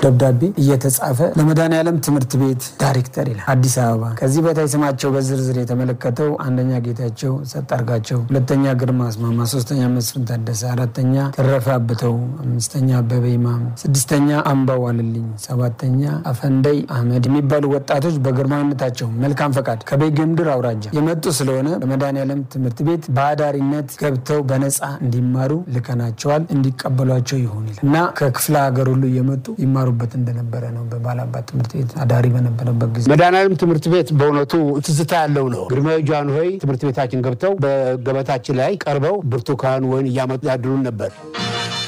ደብዳቤ እየተጻፈ ለመድኃኔዓለም ትምህርት ቤት ዳይሬክተር ይላል አዲስ አበባ። ከዚህ በታይ ስማቸው በዝርዝር የተመለከተው አንደኛ ጌታቸው ሰጣርጋቸው፣ ሁለተኛ ግርማ አስማማ፣ ሶስተኛ መስፍን ታደሰ፣ አራተኛ ተረፈ አብተው፣ አምስተኛ አበበ ይማም፣ ስድስተኛ አምባው አልልኝ፣ ሰባተኛ አፈንደይ አህመድ የሚባሉ ወጣቶች በግርማዊነታቸው መልካም ፈቃድ ከቤጌምድር አውራጃ የመጡ ስለሆነ በመድኃኔዓለም ትምህርት ቤት በአዳሪነት ገብተው በነፃ እንዲማሩ ልከናቸዋል። እንዲቀበሏቸው ይሁን ይላል እና ከክፍለ ሀገር ሁሉ እየመጡ ይማሩበት እንደነበረ ነው። በባላባት ትምህርት ቤት አዳሪ በነበረበት ጊዜ መድኃኔዓለም ትምህርት ቤት በእውነቱ ትዝታ ያለው ነው። ግርማዊ ጃንሆይ ትምህርት ቤታችን ገብተው በገበታችን ላይ ቀርበው ብርቱካን ወይን እያመጡ ያድሉን ነበር።